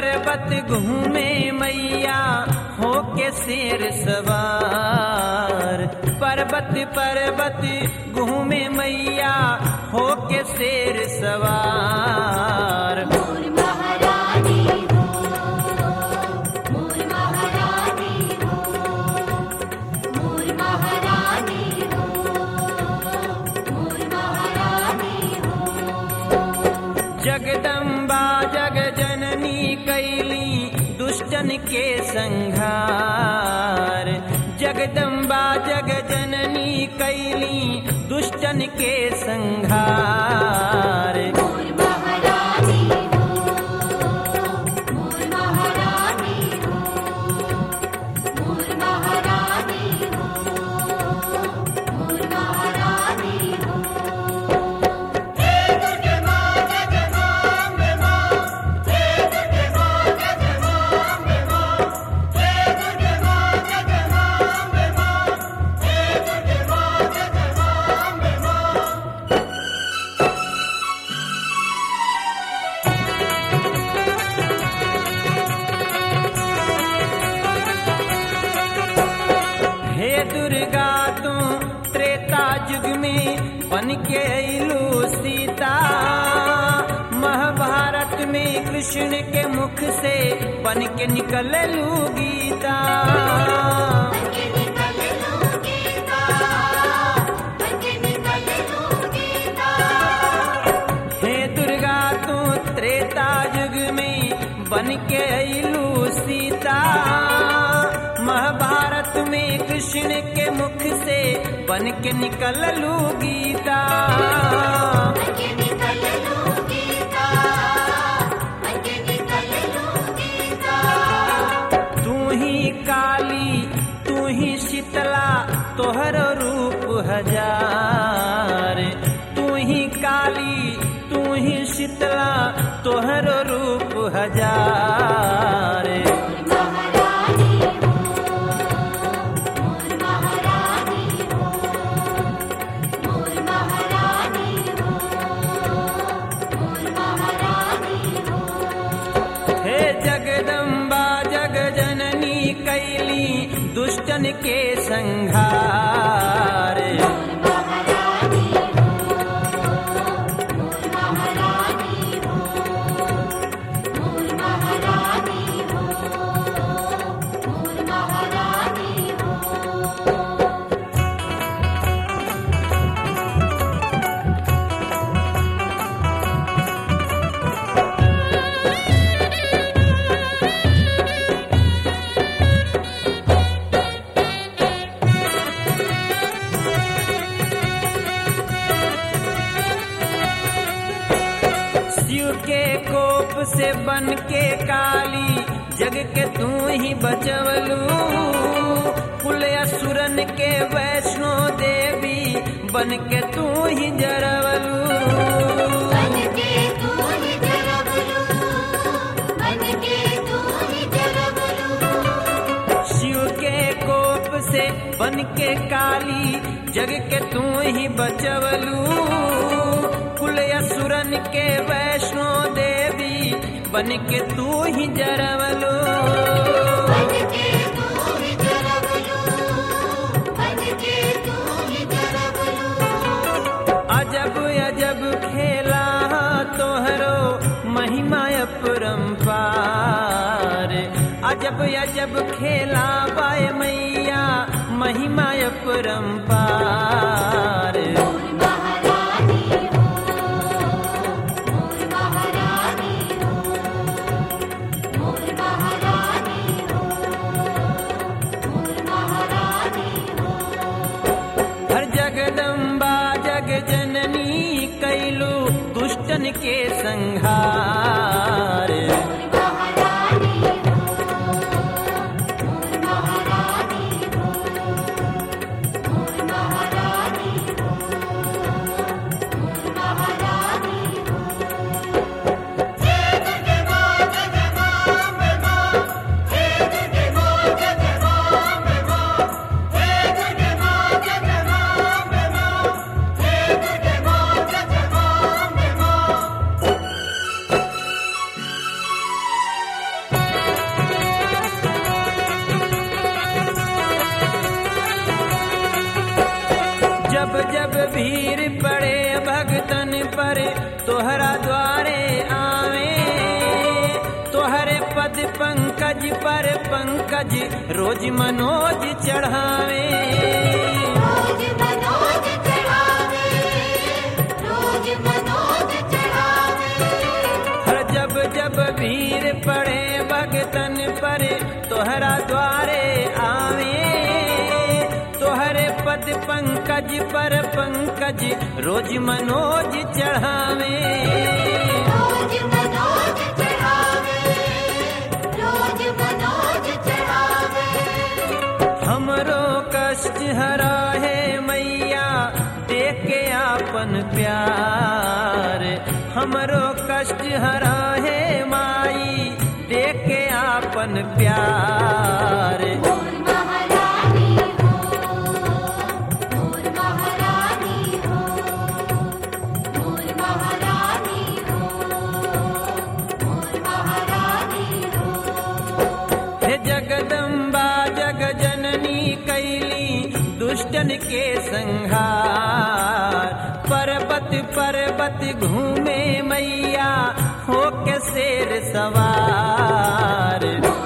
पर्वत घूमे मैया हो के शेर सवार पर्वत पर्वत घूमे मैया हो के शेर सवार मोर महारानी हो मोर महारानी हो मोर महारानी हो मोर महारानी हो जगदम्बा जग जननी कैली दुष्टन के संहार जगदम्बा जग जननी कैली दुष्टन के संहार मोर महारानी हो मोर महारानी हो मोर महारानी हो मोर महारानी हो हे दुर्गा तू त्रेता युग में बन के अइलू सीता महाभारत में कृष्ण के मुख से बन के निकललू गीता बनके निकल लो गीता बनके निकल लो गीता हे दुर्गा तू त्रेता युग में बन के अइलू सीता महाभारत में कृष्ण के मुख से बन के निकललू गीता बनके निकल लो गीता बनके निकल लो गीता तू ही काली तू ही शीतला तोहर रूप हजार तू ही काली तू ही शीतला तोहर रूप हजार महारानी हो मोर महारानी हो मोर महारानी हो मोर महारानी हो हे जगदम्बा जग जननी कैली दुष्टन के संहार महारानी हो मोर महारानी हो मोर महारानी हो मोर महारानी हो शिव के कोप से बन के काली जग के तू ही बचवलू कुल असुरन के वैष्णो देवी बन के तू ही जरवलू बनके तू ही जरबलू बनके तू ही जरबलू शिव के कोप से बन के काली जग के तू ही बचवलू कुल असुरन के वैष्णो देवी बन के तू ही जरवलू बनके तू ही जरबलू बनके तू ही जरबलू अजब अजब खेला तोहरो महिमा अपरंपार अजब अजब खेला बाय मैया महिमा अपरंपार मोर महारानी हो मोर महारानी हो मोर महारानी हो मोर महारानी हो हर जगदम्बा जग जननी कैलू दुष्टन के संहार महारानी हो मोर महारानी हो मोर महारानी हो मोर महारानी हो हे जब जब भीड़ पड़े भगतन पर तोहरा द्वारे आवे तोहरे पद पंकज पर पंकज रोज मनोज चढ़ावे रोज मनोज चढ़ावे रोज मनोज चढ़ावे हर जब जब भीड़ पड़े भगतन पर तोहरा द्वारे आवे तोहरे पद पंकज पर पंकज रोज मनोज चढ़ावे रोज मनोज चढ़ावे रोज मनोज चढ़ावे हमरो कष्ट हरा है मैया देख के आपन प्यार हमरो कष्ट हरा है माई देख के आपन प्यार मोर महारानी हो मोर महारानी हो मोर महारानी हो मोर महारानी हो हे जगदम्बा जग जननी कैली दुष्टन के संहार पर्वत पर्वत घूमे मैया हो के शेर सवार